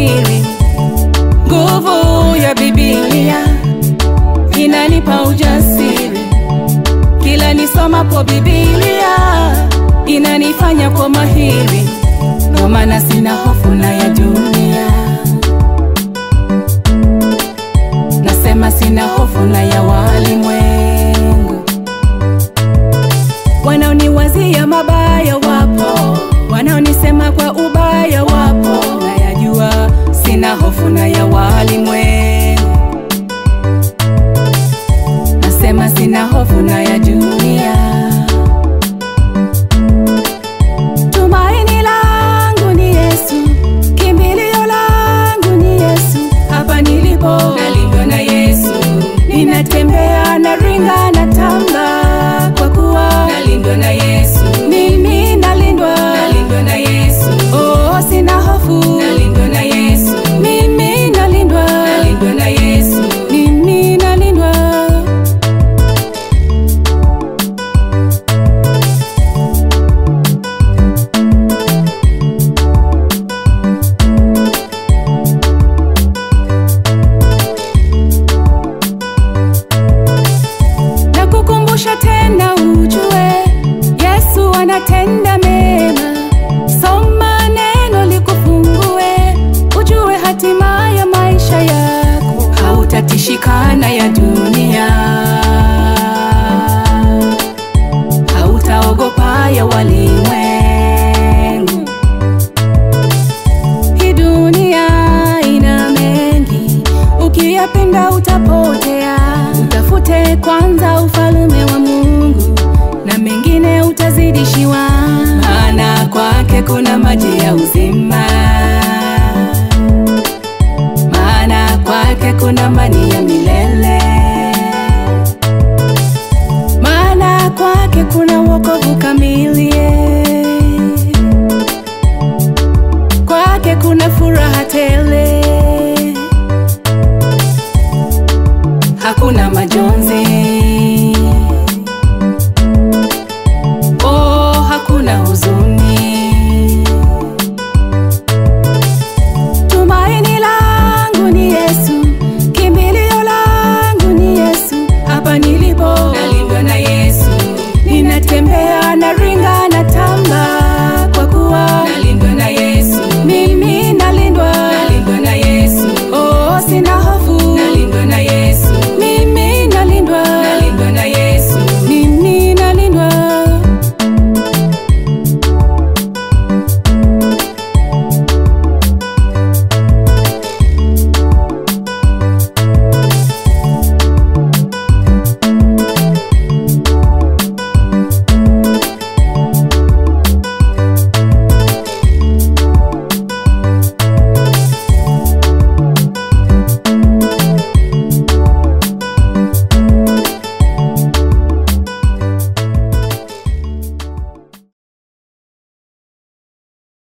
mahiri. Nguvu ya Biblia inanipa ujasiri, kila nisomapo Biblia inanifanya kwa mahiri, ndo maana sina hofu na ya dunia. Nasema sina hofu na ya walimwengu, wanaoniwazia mabaya wapo, wanaonisema kwa ubaya wapo, nayajua sina hofu na ya walimwengu. Nasema sina hofu na ya dunia. Tumaini langu ni Yesu, kimbilio langu ni Yesu. Hapa nilipo nalindwa na Yesu, ninatembea na ringa na tamba, kwa kuwa nalindwa na Yesu. Mimi nalindwa, nalindwa na Yesu. Oh, sina hofu, nalindwa na Yesu. Mimi nalindwa, nalindwa na Yesu. Mimi nalindwa. na kukumbusha tena ujue Yesu anatenda mema. Soma neno likufungue, ujue hatima ya maisha yako, hautatishikana ya dunia, hautaogopa ya walimwengu. Hii dunia ina mengi, ukiyapenda utapotea. Utafute kwanza ufalume wa Mungu na mengine utazidishiwa, maana kwake kuna maji ya uzima.